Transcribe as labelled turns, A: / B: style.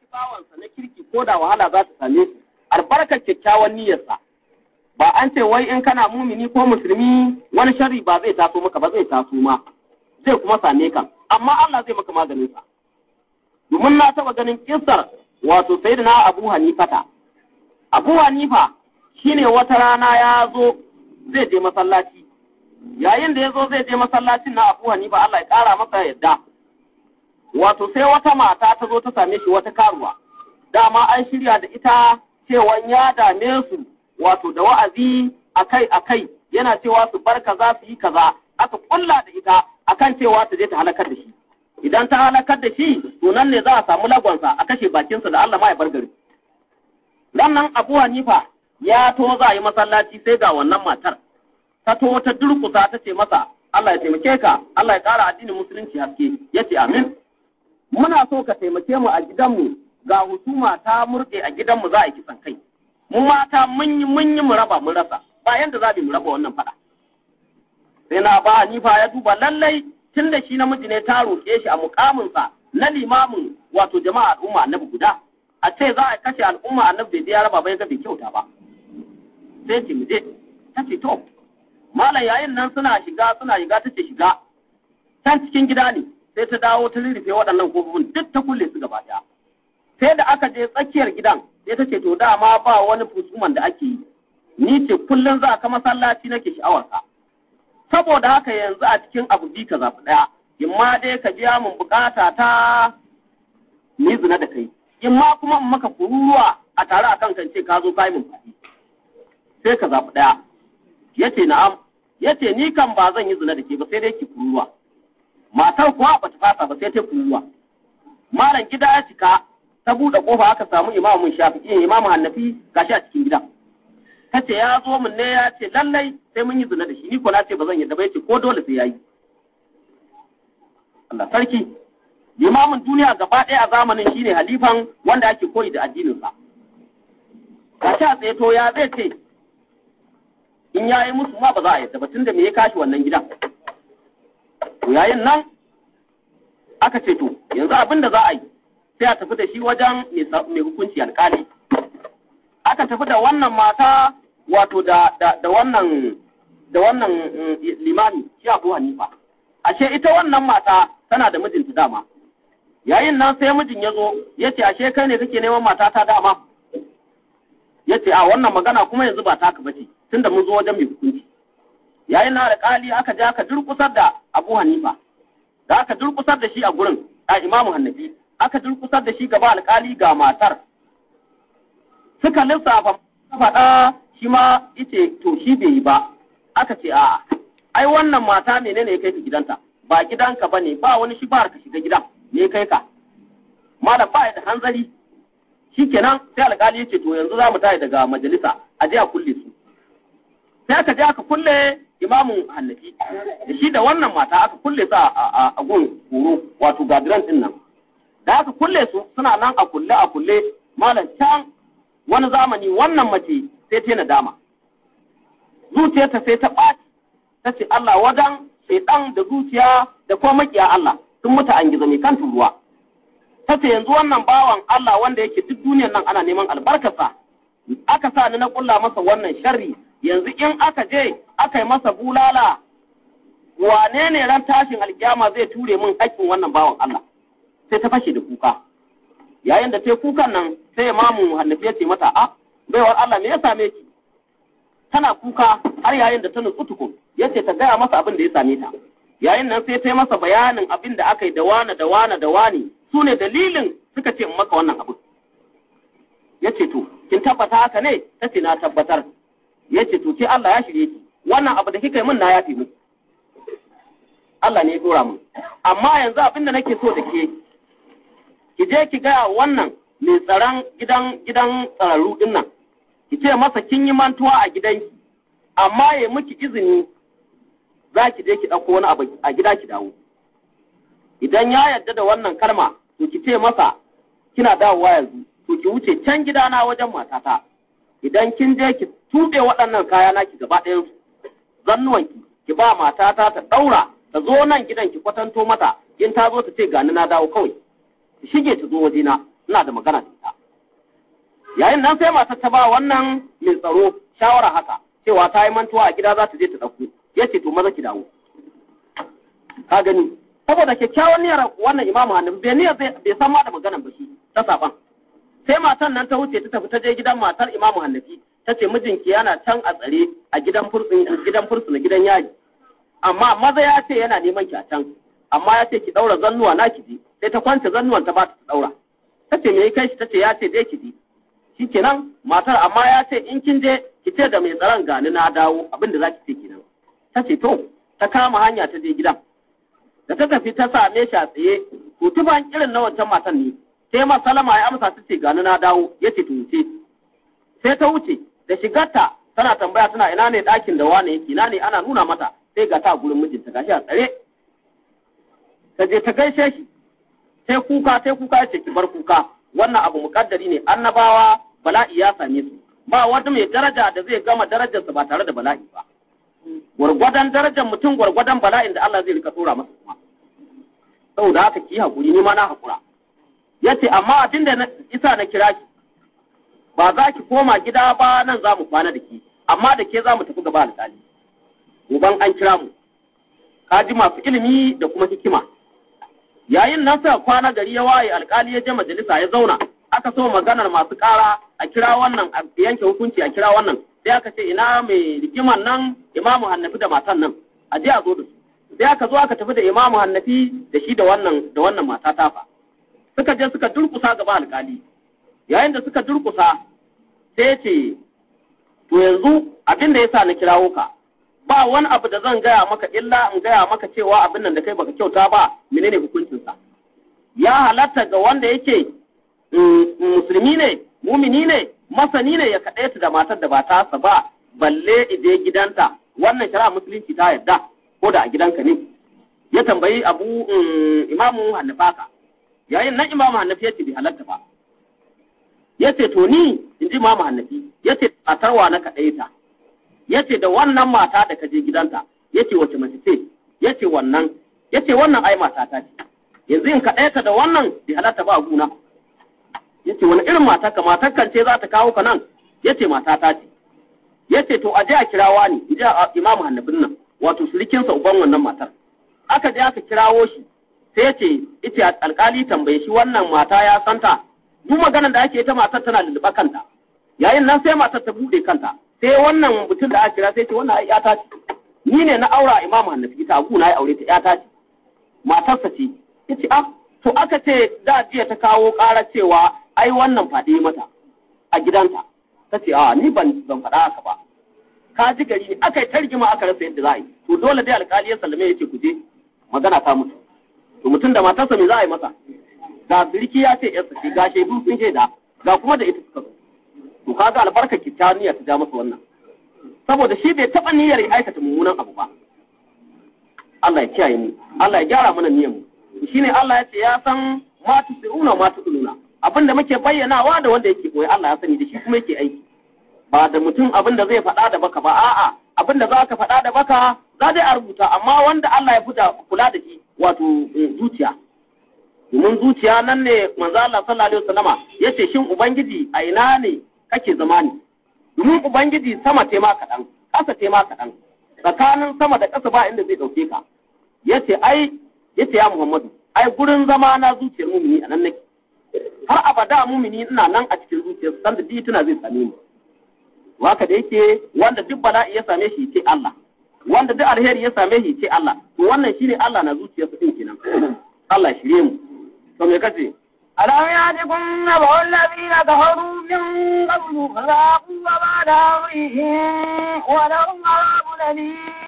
A: bawansa na kirki ko da wahala za ta same shi albarkar kyakkyawan niyyarsa ba an ce wai in kana mumini ko musulmi wani sharri ba zai taso maka ba zai taso ma zai kuma same ka amma Allah zai maka maganin sa domin na taba ganin kissar wato sayyidina Abu Hanifata Abu Hanifa shine wata rana ya zo zai je masallaci yayin da ya zo zai je masallacin na Abu Hanifa Allah ya kara masa yadda wato sai wata mata ta zo ta same shi wata karuwa dama an shirya da ita cewan ya dame su wato da wa'azi akai akai yana cewa su bar kaza su yi kaza aka kulla da ita akan cewa ta je ta halakar da shi idan ta halakar da shi to nan ne za a samu lagonsa a kashe bakinsa da Allah ma ya bar gari dan nan Abu Hanifa ya to za yi masallaci sai ga wannan matar ta to ta durkusa ta ce masa Allah ya taimake ka Allah ya ƙara addinin musulunci haske yace amin muna so ka taimake mu a gidanmu ga husuma ta murɗe a gidanmu za a yi kisan kai mu mata mun yi mun yi mu raba mun rasa ba yanda za mu raba wannan fada sai na ba Hanifa ya duba lallai tun da shi namiji ne ta roƙe shi a mukaminsa na limamin wato jama'a al'umma annabi guda a ce za a kashe al'umma annabi bai ya raba bai ga bai kyauta ba sai ce mu je ta ce to malam yayin nan suna shiga suna shiga ta ce shiga can cikin gida ne sai ta dawo ta rurrufe waɗannan kofofin duk ta kulle su gaba ɗaya sai da aka je tsakiyar gidan sai ta ce to dama ba wani fusuman da ake yi ni ce kullum za ka masallaci nake sha'awarsa saboda haka yanzu a cikin abu bi ka zaɓi ɗaya in ma dai ka biya min bukata ta ni zina da kai in ma kuma in maka kururuwa a tare a kan ce ka zo kai min faɗi sai ka zaɓi ɗaya yace na'am yace ni kan ba zan yi zina da ke ba sai dai ki kururuwa matar kuwa ba ta fasa ba sai ta kururuwa malam gida ya cika ta buɗe ƙofa aka samu imamun shafi'i imamu hannafi gashi a cikin gidan ta ce ya zo min ne ya ce lallai sai mun yi zina da shi ni ko na ce ba zan yadda ba yace ko dole sai yayi Allah sarki limamin duniya gaba ɗaya a zamanin shine halifan wanda ake koyi da addinin sa gashi a tsaye to ya zai ce in yayi musu ma ba za a yadda ba tunda me ya kashi wannan gidan to yayin nan aka ce to yanzu abin da za a yi sai a tafi da shi wajen mai hukunci alkali aka tafi da wannan mata wato da, da, da wannan da wannan limami shi Abu Hanifa ashe ita wannan mata tana da mijinta dama yayin nan sai mijin ya zo ya ce ashe kai ne kake neman mata ta dama ya ce a wannan magana kuma yanzu ba taka bace tunda mun zo wajen mai hukunci yayin nan alƙali aka je aka durƙusar da Abu Hanifa da aka durƙusar da shi a gurin a Imamu Hannafi aka durƙusar da shi gaba alƙali ga matar suka lissafa faɗa shi ma ice to shi bai yi ba aka ce a'a ai wannan mata menene ya kai ka gidanta ba gidanka ba ne ba wani shi ba ka shiga gidan ne kai ka malam ba da hanzari shikenan sai alƙali ya ce to yanzu za mu tashi daga majalisa a je a kulle su sai aka je aka kulle imamun hannafi da shi da wannan mata aka kulle su a gun horo wato gadiran din nan da aka kulle su suna nan a kulle a kulle malam can wani zamani wannan mace sai ta nadama zuciyarta sai ta ɓaci ta ce Allah wadan shaidan da zuciya da kuma makiya Allah sun mutu an gizo mai kan turuwa ta ce yanzu wannan bawan Allah wanda yake duk duniyar nan ana neman albarkarsa aka sa ni na kulla masa wannan sharri yanzu in aka je aka yi masa bulala wane ne ran tashin alkiyama zai ture min haƙƙin wannan bawan Allah sai ta fashe da kuka yayin da ta kukan nan sai imamu hannafi ya ce mata a baiwar Allah me ya same ki tana kuka har yayin da ta nutsu tukun ya ce ta gaya masa abin da ya same ta yayin nan sai ta yi masa bayanin abin da aka yi da wane da wane da wane su ne dalilin suka ce in maka wannan abin ya ce to kin tabbata haka ne ta ce na tabbatar ya ce to ke Allah ya shirye ki wannan abu da kika yi min na yafe miki Allah ne ya dora min amma yanzu abin da nake so da ke ki je ki gaya wannan mai tsaron gidan gidan tsararru din nan ki ce masa kin yi mantuwa a gidanki amma ya miki izini za ki je ki ɗauko wani abu a gida ki dawo idan ya yarda da wannan kalma to ki ce masa kina dawowa yanzu to ki wuce can gidana wajen matata idan kin je ki tuɓe waɗannan kaya naki gaba ɗayan su zannuwanki ki ba matata ta ɗaura ta zo nan gidan ki kwatanto mata in ta zo ta ce gani na dawo kawai ki shige ta zo wajena ina da magana da ita yayin nan sai matar ta ba wannan mai tsaro shawara haka cewa ta yi mantuwa a gida za ta je ta ɗauko ya ce to maza ki dawo ka gani saboda kyakkyawan niyyar wannan imamu hannun bai niyyar bai san ma da maganan ba shi ta saban sai matan nan ta wuce ta tafi ta je gidan matar imamu hannafi ta ce mijinki yana can a tsare a gidan fursun gidan fursun gidan yaji amma maza ya ce yana neman ki a can amma ya ce ki daura zannuwa na ki ji sai ta kwance zannuwan ta ba ta daura ta ce me kai shi ta ce ya ce dai ki ji shikenan matar amma ya ce in kin je ki ce da mai tsaron gani na dawo abin da za ki ce kenan ta ce to ta kama hanya ta je gidan da ta tafi ta same shi a tsaye kutuban irin na wancan matan ne sai ma salama ya amsa ta ce gani na dawo ya ce to wuce sai ta wuce da shigarta tana tambaya tana ina ne ɗakin da wane yake ina ne ana nuna mata sai ga ta gurin mijinta gashi a tsare ta je ta gaishe shi sai kuka sai kuka ya ce ki bar kuka wannan abu muƙaddari ne annabawa bala'i ya same su ba wata mai daraja da zai gama darajarsa ba tare da bala'i ba gwargwadon darajar mutum gwargwadon bala'in da Allah zai rika tsora masa kuma saboda haka ki hakuri ni ma na hakura yace amma abin da isa na kira ki ba za ki koma gida ba nan za mu kwana da ke amma da ke za mu tafi gaba alƙali uban an kira mu ka ji masu ilimi da kuma hikima yayin nan suka kwana gari ya waye alƙali ya je majalisa ya zauna aka so maganar masu ƙara a kira wannan a yanke hukunci a kira wannan sai aka ce ina mai rigiman nan imamu hannafi da matan nan a je a zo da su sai aka zo aka tafi da imamu hannafi da shi da wannan da wannan mata tafa suka je suka durkusa gaba alƙali yayin da suka durkusa sai ce to yanzu abin da yasa na kirawo ka ba wani abu da zan gaya maka illa in gaya maka cewa abin nan da kai baka kyauta ba menene hukuncinsa ya halatta ga wanda yake musulmi ne mumini ne masani ne ya kaɗaita da matar da ba tasa ba balle ije gidanta wannan shari'a musulunci ta yarda ko da a gidanka ne ya tambayi abu imamu hannafaka yayin nan imamu hannafi ya ce bai halatta ba ya ce to ni in ji imamu hannafi ya ce matarwa na kaɗaita ya ce da wannan mata da ka je gidanta ya ce wace mace ce ya ce wannan ya ce wannan ai mata ta ce yanzu in kaɗaita da wannan bai halatta ba a guna ya ce wani irin mata ka matar kan ce za ta kawo ka nan ya ce mata ta ce ya ce to a je a kirawa ni in ji imamu hannafin nan wato surikinsa uban wannan matar aka je aka kirawo shi sai ya ce ita alkali tambaye shi wannan mata ya santa duk maganar da ake ita matar tana lulluɓa kanta yayin nan sai matar ta buɗe kanta sai wannan mutum da aka kira sai ce wannan ai yata ce ni ne na aura imamu hannafi ita abu na ya aure ta yata ce matarsa ce ya ce ah to aka ce da jiya ta kawo ƙara cewa ai wannan faɗi mata a gidanta ta ce a ni ban ban faɗa haka ba ka ji gari ne aka yi targima aka rasa yadda za a yi to dole dai alƙali ya sallame ya ce ku je magana ta mutu to mutum da matarsa me za a yi masa ga birki ya ce yarsa ce ga shaidu sun shaida ga kuma da ita suka zo to kaga albarka kyakkyawar niyya ta ja masa wannan saboda shi bai taɓa niyyar ya aikata mummunan abu ba Allah ya kiyaye mu Allah ya gyara mana niyyar mu shine Allah ya ce ya san ma tusiruna ma tudununa abin da muke bayyanawa da wanda yake koyi Allah ya sani da shi kuma yake aiki ba da mutum abin da zai faɗa da baka ba a'a abin da za ka faɗa da baka za dai a rubuta amma wanda Allah ya fita kula da shi wato zuciya domin zuciya nan ne manzo Allah sallallahu alaihi wasallama yace shin ubangiji a ina ne kake zama ne domin ubangiji sama te ma kaɗan ƙasa te ma kaɗan tsakanin sama da ƙasa ba inda zai ɗauke ka yace ai yace ya Muhammadu ai gurin zama na zuciyar mumini a nan nake har abada mumini ina nan a cikin zuciyar san da tuna zai same ni waka da yake wanda duk bala'i ya same shi ce Allah wanda duk alheri ya same shi ce Allah to wannan shine Allah na zuciyarsa din kenan Allah shirye mu to me kace
B: ألم يأتكم نبأ الذين كفروا من قبل فذاقوا وبال أمرهم ولهم عذاب أليم